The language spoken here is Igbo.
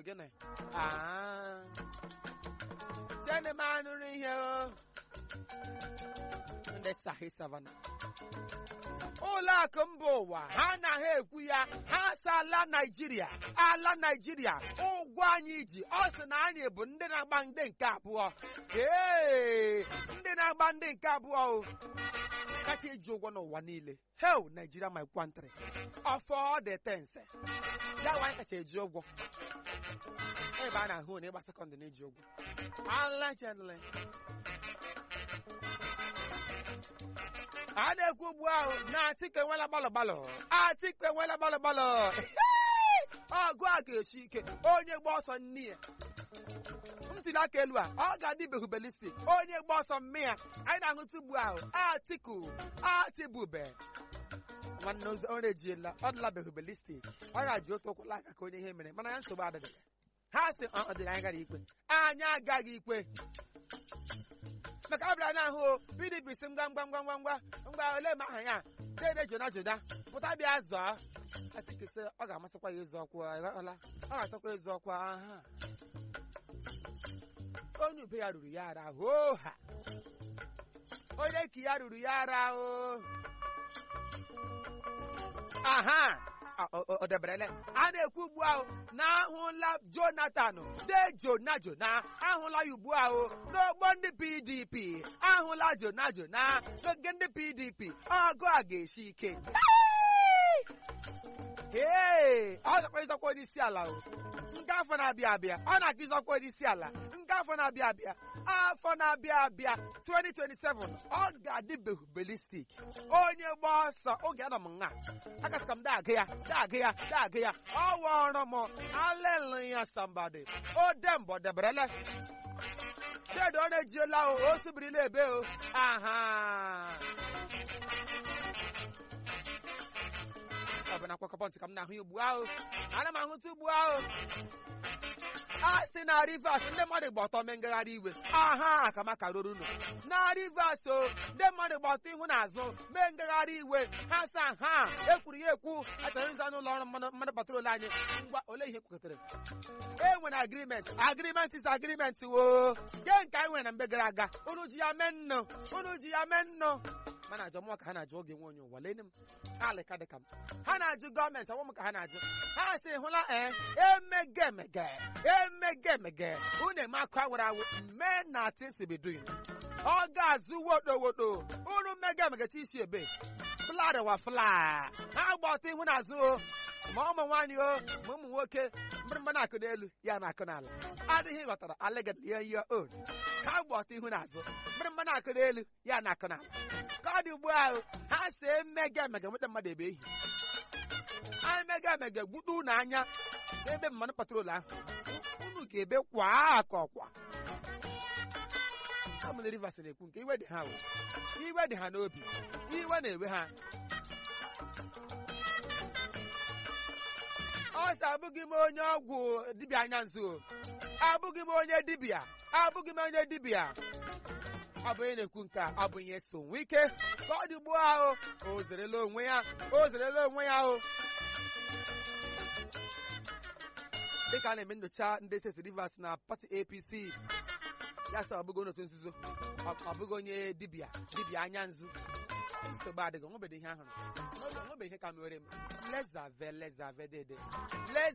gịnị Ah. tiene m anụrụ ihe o ndị sahi savana ụlọ akụ mba ụwa ha anaghị ekwu ya ha si ala naijiria ala naijiria ụgwọ anyị ji ọ sị na anyị bụ ndị na-agba ndị nke abụọ ee ndị na-agba ndị nke abụọ o kacha eji ụgwọ n'ụwa niile hel naijiria my country ọfọ dị tense ya nwa anyị kacha eji ụgwọ ebe a na-ahụ na ịgba sekọndị na-eji ụgwọ allegedly a na-ekwu ugbu ahụ na Atiku enwela gbalọ gbalọ Atiku enwela gbalọ gbalọ ọgụ a ga-esi ike onye gba ọsọ nne ya ntuli aka elu a ọ ga-adịbeghị belistik onye gba ọsọ mme ya anyị na-aṅụta ugbu ahụ Atiku atibube nwanne ozi ọrụ ejiela ọ dịlabeghị belistik ọ ga-ji otu ụkwụla aka ka onye ihe mere mana ya nsogbu adịghị ha sị ọ ọ dịrị anyị gara ikpe anyị agaghị ikpe maka abịara na-ahụ pdp si ngwa ngwa ngwa ngwa ngwa ngwa ole ma aha ya dede jona jona pụta bịa zọọ Atiku sị ọ ga-amasịkwa ya ịzọ ọkwa ịghọtala ọ ga-atọkwa ịzọ ọkwa aha onye ube ya ruru ya ara hoha onye ki ya ruru ya ara o aha ọ deberele a na-ekwu ugbu ahụ na ahụla jonathan de jona jona ahụla ya ugbu ahụ n'ogbo ndị pdp ahụla jona jona n'oge ndị pdp ọgụ a ga-esi ike ee ọ zakwa ịzọkwa onye isi ala o nke afọ na-abịa abịa ọ na-aga ịzọkwa onye isi ala nke afọ na-abịa abịa afọ na-abịa abịa 2027 ọ ga-adịbeghị belistik onye gba ọsọ oge anọ m nha akasị ka m daagị ya daagị ya daagị ya ọ wọrọ m aleluya sambadi o dembo deberele dedo ọ na-ejiela o o sibirila ebe o aha ọ bụ na akwakọ pọntị ka m na-ahụ ya ugbu ahụ ana m ahụta ugbu ahụ a sị na rivers ndị mmadụ gba ọtọ mee ngagharị iwe aha ka maka ruru unu na rivers o ndị mmadụ gba ọtọ ihu n'azụ mee ngagharị iwe ha sa ha ekwuru ya ekwu achọrọ ịza n'ụlọ ọrụ mmanụ mmanụ patrol anyị ngwa ole ihe kwekọtara e nwere agrimenti agrimenti is agrimenti wo nke nke anyị nwere na mgbe gara aga unu ji ya mee nnụ unu ji ya mee nnụ mana ajọ mụọ ka ha na-ajụ oge nwe onye ụwa lene m alịka dịka m ha na-ajụ gọọmenti ọnwụ m ka ha na-ajụ ha sị hụla ee emege emege emege emege unu eme akụ awụrụ awụ mee na tinsibiduin ọ ga-azụ wodo wodo unu mege emege ti isi ebe fladwa fla ha gba ọtọ ihu n'azụ o ma ụmụ nwaanyị o ma ụmụ nwoke mgbịrịgba na-akụ n'elu ya na-akụ n'ala adịghị ghọtara aleged ya ya on ha gba ọtọ ihu n'azụ mgbịrịgba na-akụ n'elu ya na-akụ n'ala ka ọ dị ugbu ahụ ha si emega emega nweta mmadụ ebe ehi anyị mega emega gbudo unu anya n'ebe mmanụ patrol ahụ unu ga-ebe kwa aka ọkwa amụna rivers na-ekwu nke iwe dị ha o iwe dị ha n'obi iwe na-ewe ha ọ sị abụghị m onye ọgwụ dibịa anya nzu abụghị m onye dibịa abụghị m onye dibịa ọ bụ onye na-ekwu nke a ọ bụ ihe so nwe ike ka ọ dị ugbu ahụ o zerela onwe ya o zerela onwe ya ahụ dịka a na-eme nyocha ndị steeti rivers na pati apc ya sị ọ bụghị onye otu nzuzo ọ bụghị onye dibịa dibịa anya nzu nsogbu adịghị onwebeghị ihe ahụrụ onwebeghị ihe ka mere m lezave lezave dede